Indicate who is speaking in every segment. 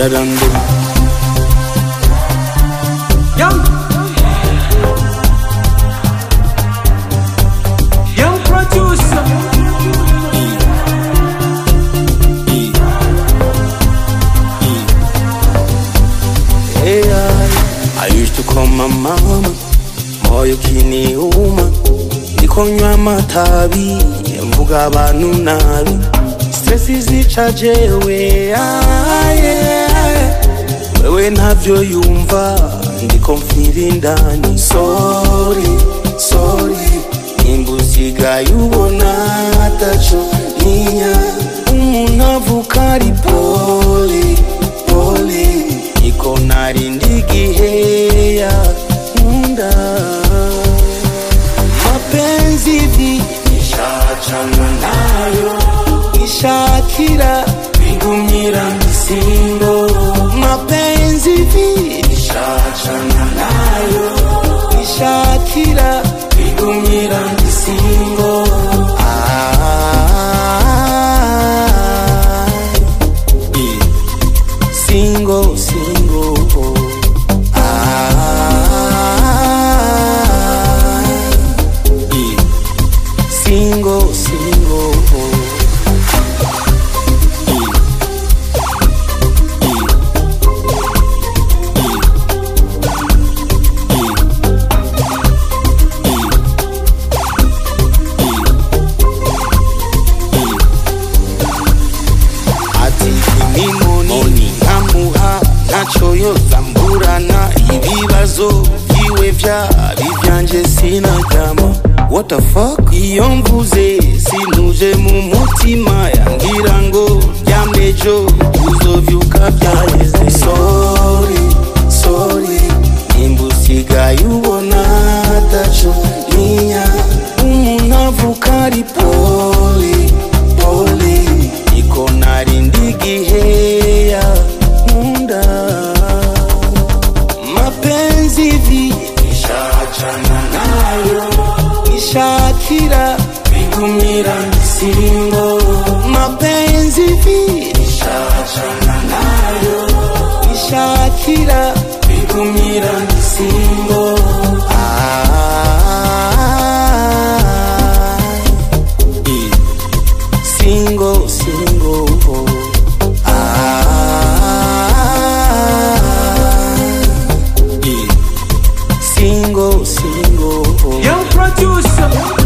Speaker 1: irarandura
Speaker 2: Young. Young producer.
Speaker 1: I used to call my mama moyo kiniuma nikonywa amatabi mvuga abantu nabi stress zica jewe ah, yeah. wewe ntavyo yumva ndiko mfira indani sorry sorry nimba usigaye ubona ataco ninya umuntu avuka ari poli poli niko narindi igiheya nkunda mapenzi vi nishachana nayo nishakira bigumira misingo mapenzi vi nishachana nayo nishakira bigumira misingo ah, single, single. Ah, yeah. single, single. ati imimoni nkamuha ntaco yozamburana ibibazo vyiwe vyari vyanje sinaryama what the fuck iyo mvuze sinuje mu mutima yangira ngo ryamejo uzovyuka vyaheze sorry sorry nimba usigaye ubona ataco ninya umuntu avuka ari poli poli iko narindi igiheya nkunda mapenzi vi nishachana nayo nishakira bigumira misingo mapenzi vi nishachana nayo nishakira bigumira misingo ah, yeah. single, single. Ah, yeah. single, single.
Speaker 2: Young producer.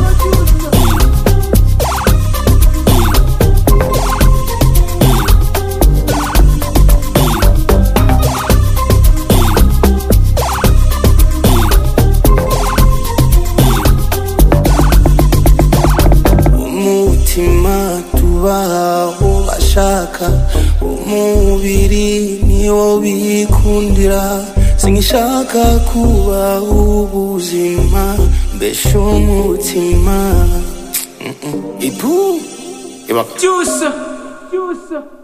Speaker 1: umutima tubaho bashaka umubiri niwo bikundira sinishaka kubaho ubuzima mbesha umutima Mm-mm. ipu ibaka
Speaker 2: Juicer. Juicer.